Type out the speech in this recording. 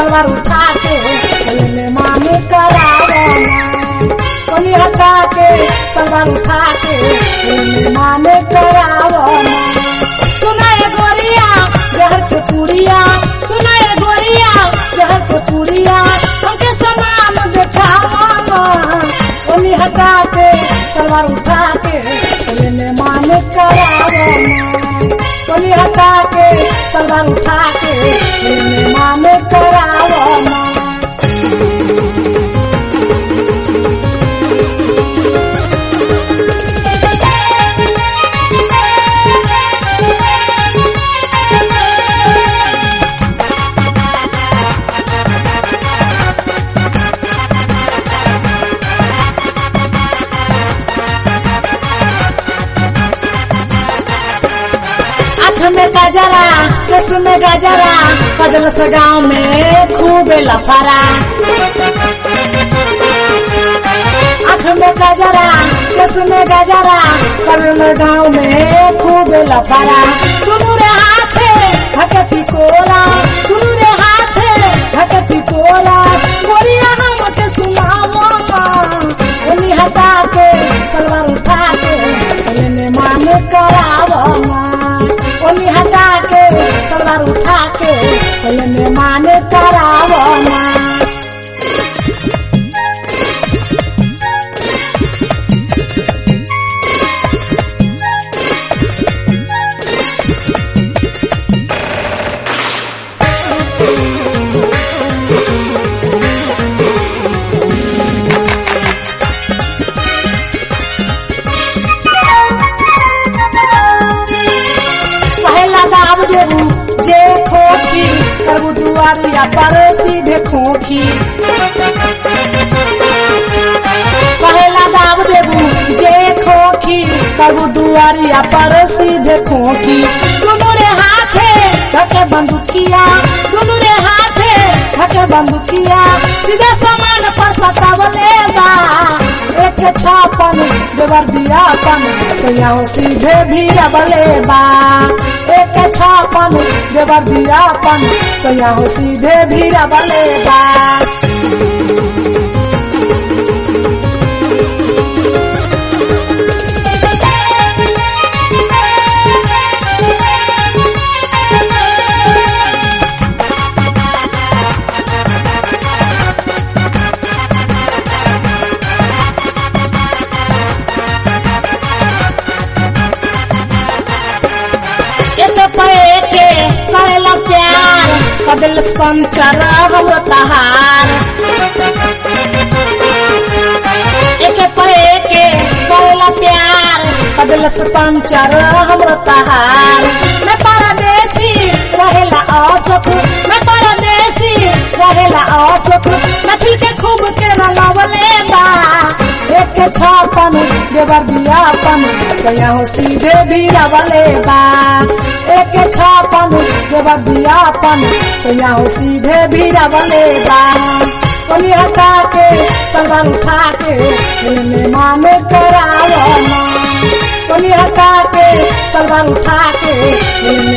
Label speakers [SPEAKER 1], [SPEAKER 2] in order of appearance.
[SPEAKER 1] सलवार उठा के लेने माने करावना कोनी हटा के सलवार उठा के लेने माने करावना सुनाए गोरिया जहर के पुड़िया सुनाए गोरिया जहर के पुड़िया हमके समान देखावना कोनी हटा के सलवार उठा के लेने माने करावना कोनी हटा के सलवार उठा के लेने माने करावना आँख में गजरा केस में गजरा कजल से गाँव में खूब लफरा आँख में गजरा केस में गजरा कजल गाँव में खूब लफरा दुनू रे हाथे हके टिकोरा दुनू रे हाथे हके टिकोरा गोरिया हम के सुनावा उन्हीं हटा के सलवार उठा के लेने मान करावना ओनी हटा के सलवार उठा के लेने मान करावना पहला दाब देबू जे खोखी करबू दुआरिया पर सीधे खोखी पहला दाब देबू जे खोखी करबू दुआरिया पर सीधे खोखी दुनू रे हाथे धके बंदूकिया दुनू रे हाथे धके बंदूकिया सीधे सामान पर सतावले बा एक छापन देवर बियापन सैयाओ सीधे भी रबले बा एक छापन देवर बियापन सैयाओ सीधे भी रबले बा एक पे के करेला प्यार कदिल स्पंचर हम तहार एक पे के करेला प्यार कदिल स्पंचर हम तहार मैं परदेसी रहेला असुख मैं परदेसी रहेला असुख नथी के खूब के रंगवले बा एक के छापन देवर बियापन सयाहो सीधे भी रवले बा एक के छापन देवर बियापन सयाहो सीधे भी रवले बा कोनी हटा के सलवार उठा के लेने माने करावना कोनी हटा के सलवार उठा के लेने